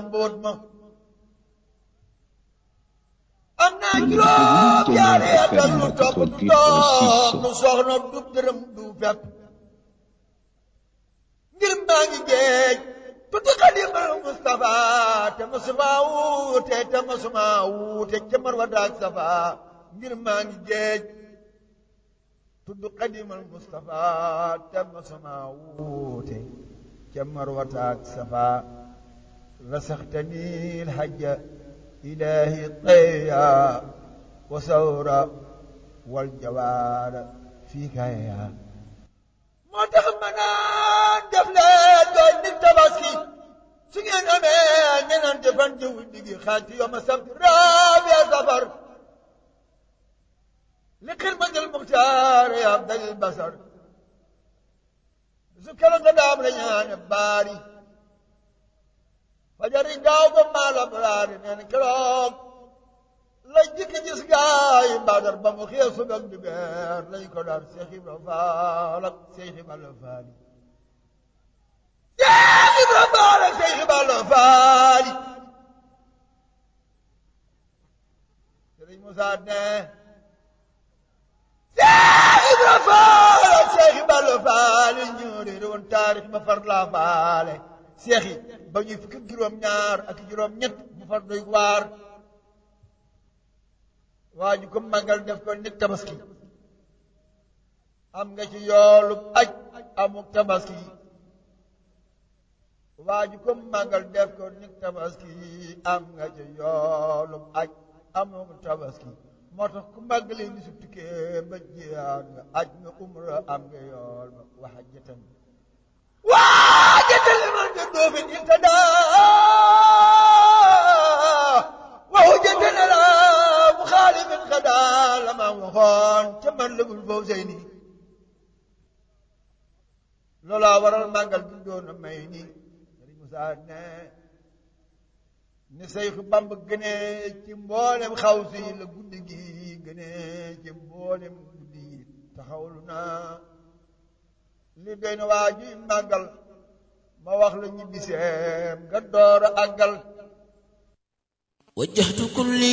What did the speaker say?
mbóot ma am naa juróom yaari at ak lu topp toog nu soxna du dërëm du fepp ngir maa ngi géej tuuti xadimal Mustafa te masuma wuute te masuma wuute ca Marwa daak Safa ngir maa ngi géej tudd xadimal Mustafa te masuma wuute ca Marwa daak Safa rasaxtani lhajja ilahi qeya wa sawra wal jawaara fii kaya moo tax ma naan def leen doon nit tabaski su ngeen amee ñenante fan jiw digi xaaj ci yoma sabti rabiya safar li xidmatil muxtaar ya abdal basar su keroog nga daam la ñaane baari fajari gaaw ba maala baraari neen keroog la jikki gis gaay badar ba mu xëy subak di beer lañ ko daar Seex Ibra Faal ak Seex Ibra Faali Seex Ibra Faal ak Seex Ibra Faali Sëriñ Musaa ne Seex Ibra Faal ak Seex Ibra Faali ñoo réere woon taarix ma far laa faale seex yi ba ñuy fukki juróom ñaar ak juróom ñett mu far doy waar waa ju ko màggal def ko nit tabaski am nga ci yoolub aj amuk tabaski waa ju ko màggal def ko nit tabaski am nga ci yoolub aj amuk tabaski moo tax ku màggale ni su tukkee ba jiyaat nga aj nga umra am nga yool ba waxa jëtan waa jëtan li man nga doofin intada waxu jëtan la bu xaali min xadaa la ma waxoon ca man lëgul foofu sey nii loolaa waral màggal bi doon a may nii Sëriñ Musaa ne ni Seyxu Bamba gënee ci mboolem xaw si la guddi gi gënee ci mboolem guddi yi taxawlu naa li doy na waa ji màggal ma wax la ñibbiseem nga door a àggal wajjahtu kulli